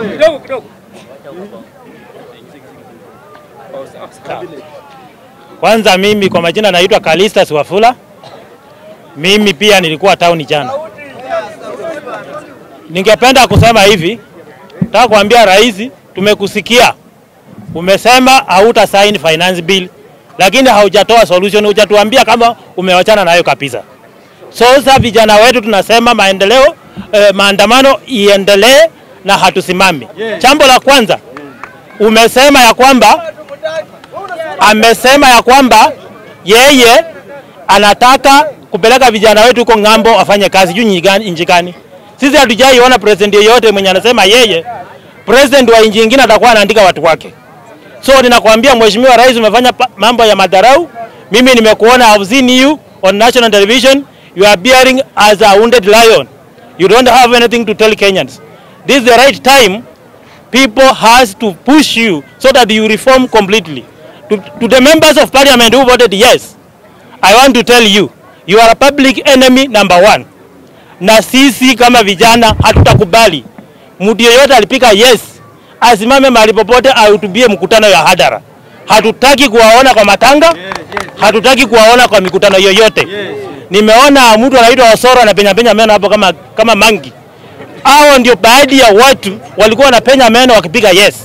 Kidogo kidogo. Kwanza mimi kwa majina naitwa Kalistas Wafula. Mimi pia nilikuwa town jana. Ningependa kusema hivi, nataka kuambia rais, tumekusikia umesema hauta sign finance bill, lakini haujatoa solution, hujatuambia kama umewachana nayo kabisa. So sasa vijana wetu tunasema maendeleo eh, maandamano iendelee na hatusimami. Jambo la kwanza umesema ya kwamba amesema ya kwamba yeye anataka kupeleka vijana wetu huko ng'ambo wafanye kazi juu nchi gani? Sisi hatujaiona president yeyote mwenye anasema yeye president wa nchi nyingine atakuwa anaandika watu wake. So ninakwambia Mheshimiwa Rais, umefanya pa- mambo ya madharau. Mimi nimekuona, I've seen you on national television, you are bearing as a wounded lion. You don't have anything to tell Kenyans. This is the right time people has to push you so that you reform completely. To, to the members of parliament who voted yes, I want to tell you, you are a public enemy number one. Na sisi kama vijana hatutakubali mtu yeyote alipika yes asimame mahali popote ahutubie mkutano ya hadhara. Hatutaki kuwaona kwa matanga, hatutaki kuwaona kwa mikutano yoyote. Nimeona mtu anaitwa Osoro anapenya penya meno hapo kama, kama mangi. Hao ndio baadhi ya watu walikuwa wanapenya meno wakipiga yes.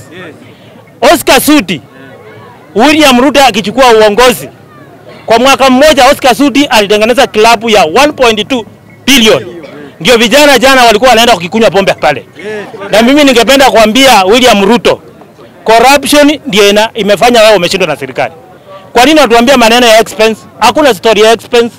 Oscar Sudi, William Ruto akichukua uongozi kwa mwaka mmoja, Oscar Sudi alitengeneza klabu ya 1.2 billion. Ndio vijana jana walikuwa wanaenda kukikunywa pombe pale. Na mimi ningependa kuambia William Ruto, corruption ndio ina- imefanya wewe umeshindwa na serikali. Kwa nini unatuambia maneno ya expense? Hakuna story ya expense.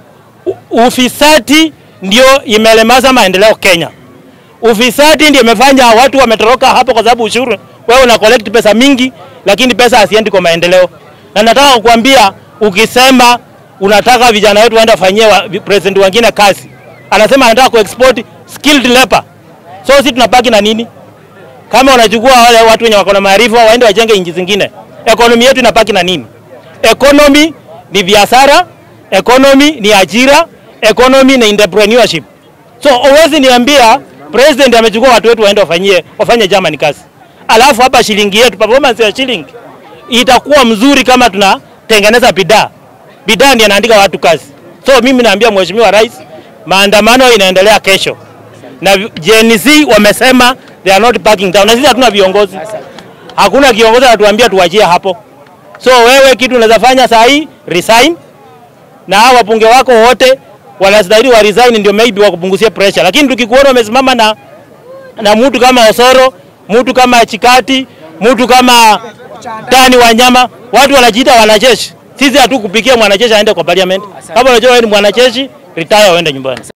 U- Ufisadi ndio imelemaza maendeleo Kenya. Ufisadi ndio imefanya watu wametoroka hapo kwa sababu ushuru. Wewe una collect pesa mingi, lakini pesa hasiendi kwa maendeleo. Na nataka kukuambia ukisema unataka vijana wetu waende wafanyie wa, president wengine kazi, anasema anataka kuexport skilled labor. So sisi tunabaki na nini? Kama unachukua wale watu wenye wako na maarifa waende wajenge nchi zingine, economy yetu inabaki na nini? Economy ni biashara, economy ni ajira, economy ni entrepreneurship. So huwezi niambia president amechukua watu wetu waende wafanyie wafanye Germany kazi, alafu hapa shilingi yetu, performance ya shilingi itakuwa mzuri kama tunatengeneza bidhaa. Bidhaa ndiyo inaandika watu kazi. So mimi naambia Mheshimiwa Rais, maandamano inaendelea kesho na Gen Z wamesema they are not backing down, na sisi hatuna viongozi, hakuna kiongozi anatuambia tuwachie hapo. So wewe kitu unaweza fanya saa hii resign, na hao wabunge wako wote wanastahili wa resign, ndio maybe wakupunguzie pressure. Lakini tukikuona umesimama na na mtu kama Osoro, mtu kama Chikati, mtu kama Dani Wanyama, watu wanajiita wanajeshi. Sisi hatukupikia mwanajeshi aende kwa parliament. Kama unajua wewe ni mwanajeshi, retire uende nyumbani.